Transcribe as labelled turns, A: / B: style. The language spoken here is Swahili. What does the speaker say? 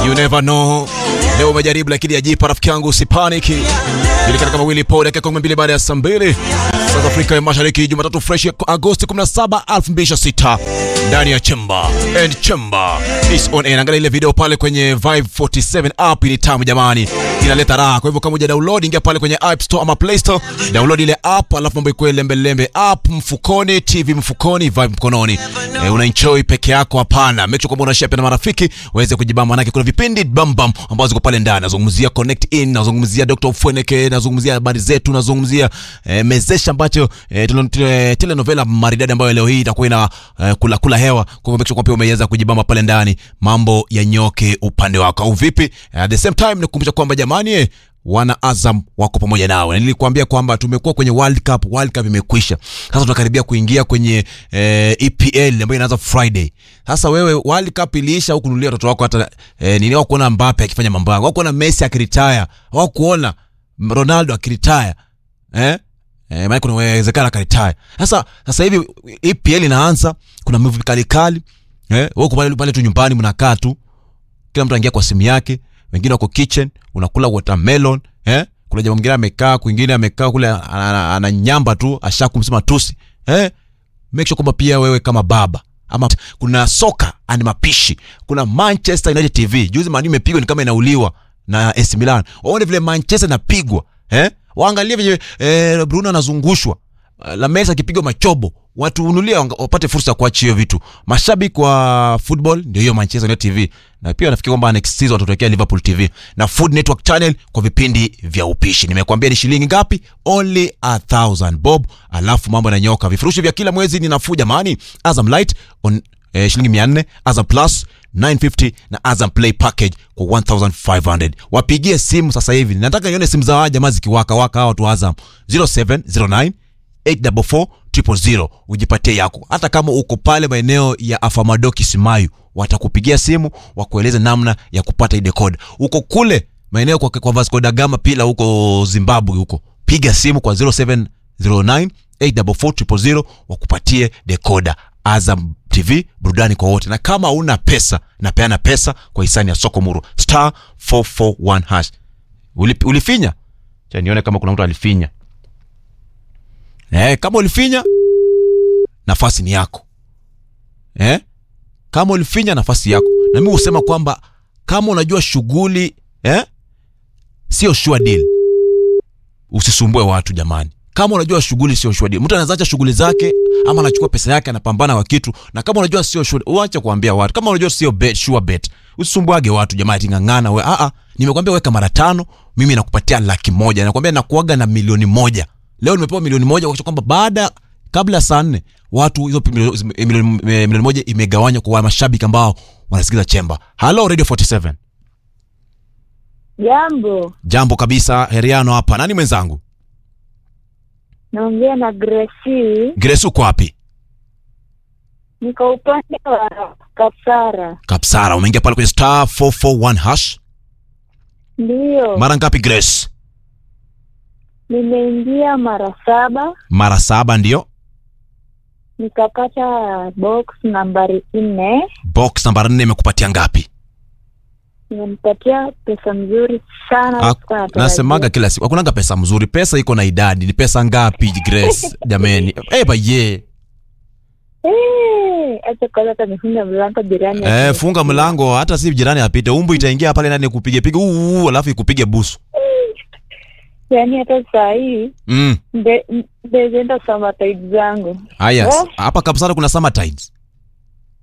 A: You never know. Leo umejaribu lakini ajipa rafiki yangu usipaniki. Julikana kama Willy Paul dakika 12 baada ya saa 2. South Africa ya Mashariki Jumatatu fresh ya Agosti 17, 2026 ndani ya Chemba and Chemba is on air. Angalia ile video pale kwenye Vibe 47 app, ni tamu jamani, inaleta raha. Kwa hivyo kama uja download, ingia pale kwenye App Store ama Play Store, download ile app, alafu mambo ikuwe lembe lembe, app mfukoni, TV mfukoni, Vibe mkononi. E, una enjoy peke yako? Hapana, make sure kwamba una share pia na marafiki waweze kujibamba, manake kuna vipindi bam bam ambazo ziko pale ndani. Nazungumzia Connect In, nazungumzia Dr. Fweneke, nazungumzia habari zetu, nazungumzia eh, mezesha ambacho eh, tele- tele- telenovela maridadi ambayo leo hii itakuwa ina eh, kula kula hewa. Kwa hivyo make sure kwamba pia umeweza kujibamba pale ndani, mambo yanyoke upande wako au vipi? At the same time nikukumbusha kwamba jamani eh, wana Azam wako pamoja nawe, na nilikuambia kwamba tumekuwa kwenye World Cup. World Cup imekwisha, sasa tunakaribia kuingia kwenye eh, EPL ambayo inaanza Friday. Sasa wewe, World Cup iliisha, huku nunulia watoto wako hata eh, nini, kuona Mbappe akifanya mambo yake, kuona Messi akiretire, kuona Ronaldo akiretire eh Eh, maana kuna uwezekano akaretire. Sasa sasa hivi EPL inaanza, kuna movie kali kali. Eh, wewe uko pale pale tu nyumbani mnakaa tu. Kila mtu anaingia kwa simu yake, wengine wako kitchen, unakula watermelon, eh? Kuna jamaa mwingine amekaa, kwingine amekaa kule ana- ana- ananyamba tu, ashakumsema tusi. Eh? Make sure kwamba pia wewe kama baba ama kuna soka and mapishi. Kuna Manchester United TV. Juzi Man U imepigwa ni kama inauliwa na AC Milan. Waone vile Manchester inapigwa, eh? Waangalie vile eh, Bruno anazungushwa. Uh, La Mesa akipigwa machobo. Watu unulie wapate fursa ya kuachia hiyo vitu. Mashabiki wa football ndio hiyo Manchester United TV. Na pia nafikiri kwamba next season watatuwekea Liverpool TV na Food Network Channel kwa vipindi vya upishi. Nimekuambia ni shilingi ngapi? Only a thousand bob. Alafu mambo yananyoka. Vifurushi vya kila mwezi ni nafuu jamani. Azam Light on eh, shilingi 400, Azam Plus 950 na Azam Play package kwa 1500. Wapigie simu sasa hivi. Nataka nione simu za hawa jamaa zikiwaka waka hawa watu wa Azam 0709 844 000 ujipatie yako. Hata kama uko pale maeneo ya Afamadoki Simayu, watakupigia simu wakueleze namna ya kupata ile code. Uko kule maeneo kwa, kwa Vasco da Gama pila huko Zimbabwe huko, piga simu kwa 0709 844 000 wakupatie decoder. Azam TV burudani kwa wote, na kama una pesa napeana pesa kwa hisani ya soko muru star 441 hash. Ulip, ulifinya cha nione kama kuna mtu alifinya. Eh, kama ulifinya nafasi ni yako. Eh? Kama ulifinya nafasi yako. Na mimi husema kwamba kama unajua shughuli eh? Sio sure deal. Usisumbue watu jamani. Kama unajua shughuli sio sure deal. Mtu anaweza acha shughuli zake ama anachukua pesa yake anapambana kwa kitu na kama unajua sio sure, uache kuambia watu. Kama unajua sio bet, sure bet. Usisumbuage watu jamani, tingangana wewe. Ah ah, nimekwambia weka mara tano, mimi nakupatia laki moja. Nakwambia nakuaga na milioni moja. Leo nimepewa milioni moja kwa kwamba baada kabla ya saa nne watu hizo milioni, milioni, milioni moja imegawanywa kwa mashabiki ambao wanasikiza Chemba. Hello Radio 47.
B: Jambo,
A: Jambo kabisa, Heriano hapa. Nani mwenzangu?
B: naongea na Gracie,
A: Grace uko wapi?
B: niko upande wa Kapsara.
A: Kapsara, umeingia pale kwenye star 441 hash.
B: Ndiyo,
A: Mara ngapi Grace?
B: nimeingia mara saba
A: Mara saba ndio.
B: nikapata box nambari nne,
A: Box namba 4 imekupatia ngapi?
B: imenipatia pesa mzuri sana.
A: Ah,
B: sikuwa natarajia.
A: Nasemaga kila siku hakunanga pesa mzuri. Pesa iko na idadi. Ni pesa ngapi Grace? Jameni. Eh baye.
B: Eh, acha kwanza hata nifunge mlango jirani.
A: Eh,
B: asije
A: funga
B: kusikia.
A: mlango hata si jirani apite. Umbu itaingia pale ndani kupige piga uu alafu ikupige busu.
B: Yaani hata saa hii
A: Mm.
B: nde- ndezienda summer tide zangu.
A: Haya,
B: Oh.
A: hapa Kapsara kuna summer tides.